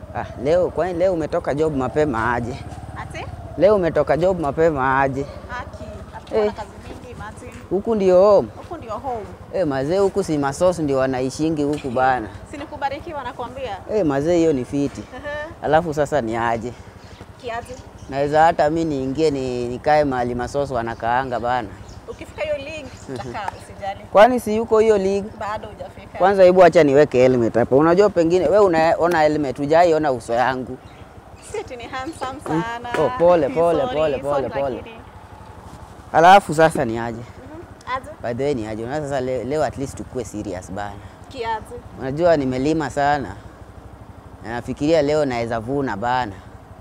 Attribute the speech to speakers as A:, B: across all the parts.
A: Ah, leo kwani leo umetoka job mapema aje?
B: Ati?
A: Leo umetoka job mapema aje?
B: Haki. Hatukuwa
A: Eh.
B: na kazi mingi Martin.
A: Huku ndio home.
B: Huku ndio home.
A: Eh, mazee huku si masosi ndio wanaishingi huku bana.
B: Si ni kubarikiwa nakwambia.
A: Eh, mazee hiyo ni fiti.
B: Ehe.
A: Alafu sasa ni aje?
B: Kiazi.
A: Naweza hata mi niingie ni, nikae mahali masosi wanakaanga bana.
B: Ukifika hiyo link utakaa usijali.
A: Kwani si yuko hiyo league?
B: Bado hujafika.
A: Kwanza hebu acha niweke helmet hapa. Unajua pengine we unaona helmet, hujaiona uso yangu.
B: Si ati ni handsome sana.
A: Oh, pole, pole,
B: Sorry,
A: pole,
B: sorry,
A: pole, pole.
B: lakini-
A: Alafu sasa ni aje?
B: Mhm. Aje.
A: By the way ni aje? Unaweza sasa leo, leo at least tukue serious bana.
B: Kiazi.
A: Unajua nimelima sana. Na nafikiria leo naweza vuna bana.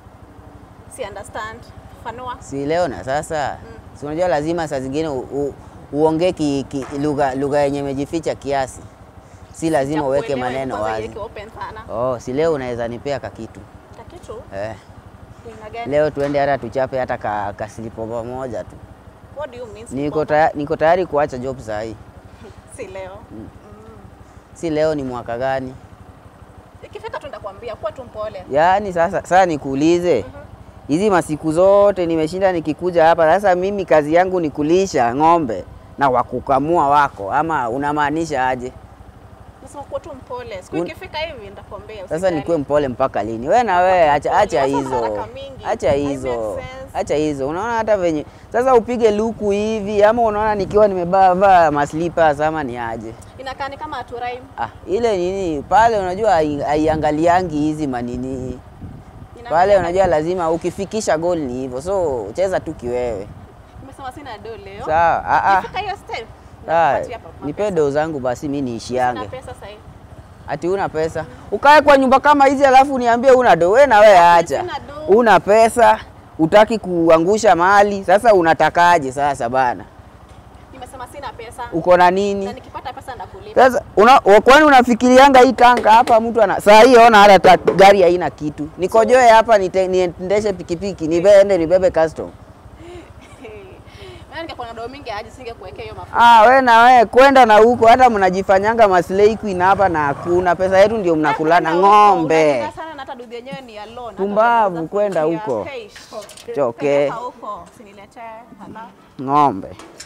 B: Si understand. Fanua.
A: Si leo na sasa. Si unajua lazima saa zingine u- u- uongee ki, ki, lugha lugha yenye imejificha kiasi. Si lazima uweke
B: Sijakuelewa,
A: maneno
B: kwanza
A: wazi.
B: iweke open sana.
A: Oh, si leo unaweza nipea kakitu.
B: Kakitu.
A: Eh.
B: Aina gani?
A: Leo tuende hata tuchape hata ka, kasilipo pamoja tu.
B: What do you mean?
A: Niko
B: sleepover?
A: tayari, niko tayari kuacha job saa hii.
B: Si leo.
A: Si leo ni mwaka gani?
B: Ikifika tu ndakwambia kuwa tu mpole.
A: Yaani sasa sasa nikuulize. Hizi masiku zote nimeshinda nikikuja hapa. Sasa mimi kazi yangu ni kulisha ng'ombe na wakukamua wako ama unamaanisha aje?
B: Nasema kuwa tu mpole. Siku
A: Un-
B: ikifika hivi ndakwambia.
A: Sasa
B: usijali.
A: nikuwe mpole mpaka lini? We na wewe acha, acha
B: Sasa
A: hizo,
B: haraka mingi.
A: acha
B: Hai
A: hizo,
B: make sense.
A: acha hizo. Unaona hata venye sasa upige luku hivi, ama unaona nikiwa nimevaa vaa maslippers ama ni aje?
B: Inakaa ni kama aturaim.
A: Ah, ile nini pale, unajua hai- haiangaliangi hizi manini pale, unajua lazima ukifikisha goal ni hivyo, so cheza tu kiwewe.
B: Nimesema sina do leo.
A: Sawa, ah, ah.
B: Ikifika hiyo step.
A: Ah,
B: nakupatia hapa
A: nipe
B: mapesa.
A: doo zangu basi, mi
B: Sina
A: niishiange.
B: pesa sasa hivi.
A: Ati una pesa ukae kwa nyumba kama hizi alafu niambie una do? We na wewe acha,
B: sina do.
A: una pesa utaki kuangusha mali. Sasa unatakaje sasa bana?
B: Nimesema sina pesa.
A: Uko na
B: Na
A: nini
B: nikipata pesa ndakulipa.
A: sasa? Una, wa- kwani unafikirianga hii tanga hapa mtu ana saa hii ona hata ta- gari haina kitu, nikojoe hapa nite- niendeshe pikipiki niende nibebe custom.
B: Maana ningekuwa na do mingi aje singekuwekea hiyo mafuta.
A: Ah, we na we kwenda na huko, hata mnajifanyanga maslay queen hapa na hakuna pesa yetu, ndio mnakulana
B: Kwenda huko,
A: ng'ombe.
B: unajua sana na hata dudu yenyewe ni ya loan. Hata
A: Pumbavu,
B: unaweza
A: kwenda
B: kufikia.
A: huko.
B: Hey,
A: Choke.
B: peleka huko. Usiniletee. Hala.
A: ng'ombe.